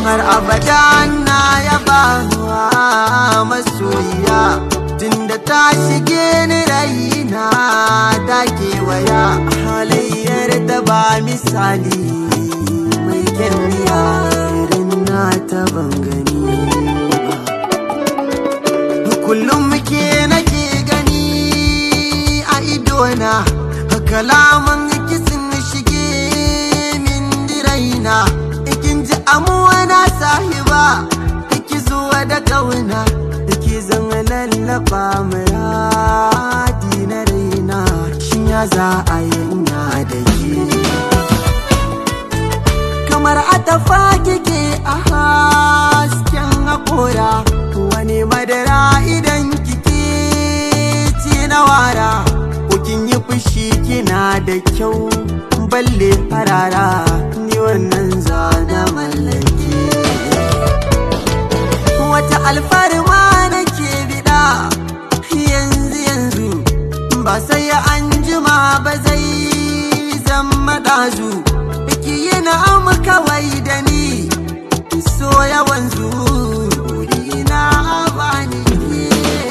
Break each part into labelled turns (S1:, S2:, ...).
S1: har abada na yaba wa masoyiya tunda ta shige ni raina ta kewaya halayyar da ba misali mai kyalliya irin na ta bangani ba kullum muke nake gani a idona kalaman kisin shige min diraina ikin ji amuwa na sahiba iki zuwa da kauna iki zama lallaba muradi na raina shin ya za a yanya da ke kamar atafa kike a hasken haƙora wani madara idan kike ci na wara kin yi fushi kina da kyau balle farara ni wannan zana mallake wata alfarma nake bida yanzu yanzu ba sai an jima ba zai zama ɗazu ki yi na'am kawai da ni so yawan zuri na bani ke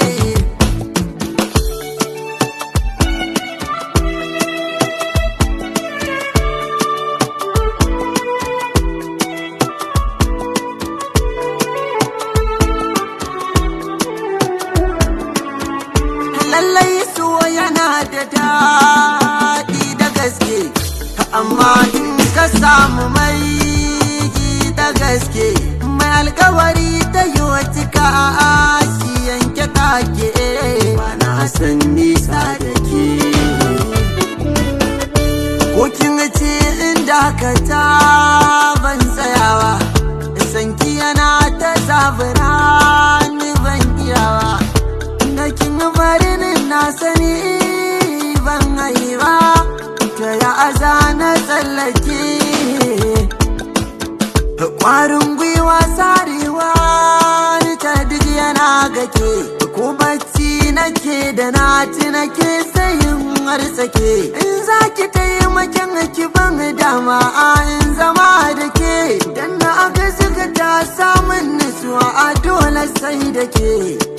S1: lallai so yana da daɗi da gaske amma in ka samu mai da gaske mai alkawari ta yi wata ka shi yanke kake na san nisa da ke ko kin ce inda ka ta ban tsayawa sanki yana ta zabura ni ban iyawa da kin barin na sani ban haifa ta ya aza na tsallake kwarin gwiwa sarewa ni ta duk yana gake ko bacci nake da na ci nake sayin harsake in za ki taimakin ki ban dama a in zama da ke dan na aga suka ta samun nutsuwa a dole sai da ke